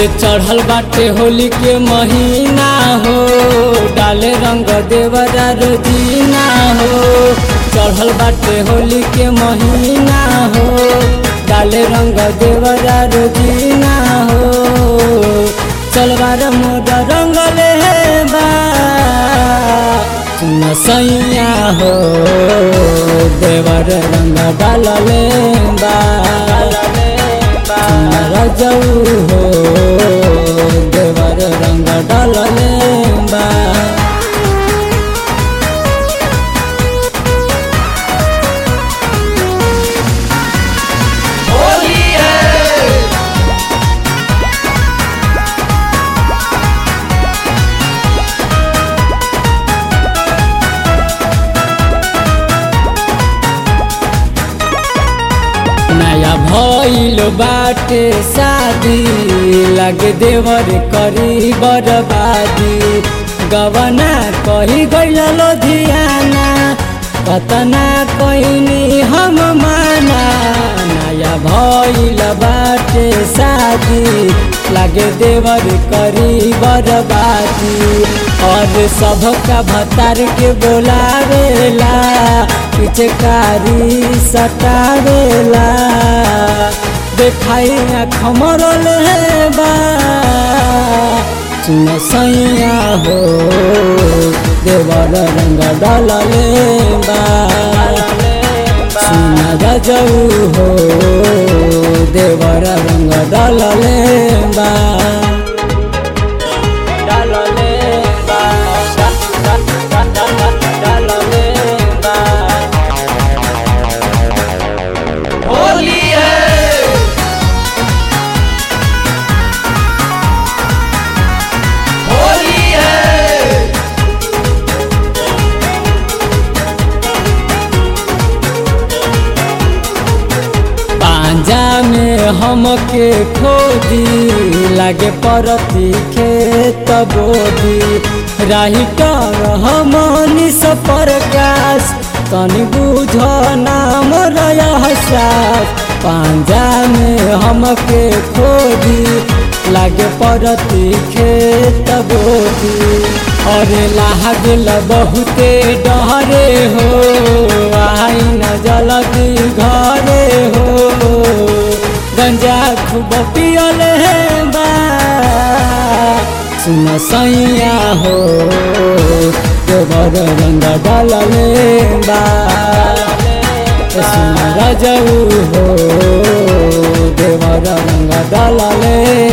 चढ़ल बाटे होली के महीना हो डाले रंग देवरा रोजीना हो चढ़ल बाटे होली के महीना हो डाले रंग देवरा रोजीना हो चलवार मोर रंगले बा सुन सैया हो देवर रंग डालले बा सुन रजऊ हो देवर रंग डालले बा होली है नया भइल बाटे शादी लगे देवर करी बर्बादी गवना कही गइल लोधियाना कतना कहिनी हम माना नया भइल बाटे शादी लगे देवर करी बर्बादी और सबका भतार के बोलावेला पिचकारी सटावेला देखाई खमरल बा सुन सैया हो देवर रंग डलले बा सुन रजऊ हो देवर रंग डलले बा डलले बा डलले बा होली है होली है पांजा में हमके खोदी लागे परती खेत बोदी राही कर हमनी प्रकाश तनी बुझ नाम रहसास पांजा में हमके खोदी लागे परती खेत बोदी अरे लागल बहुते डरे हो आई न जल्दी घरे हो गंजा खूब पियल बा सुन सैया हो देवर रंग डलले बा सुन रजऊ हो देवर रंग डलले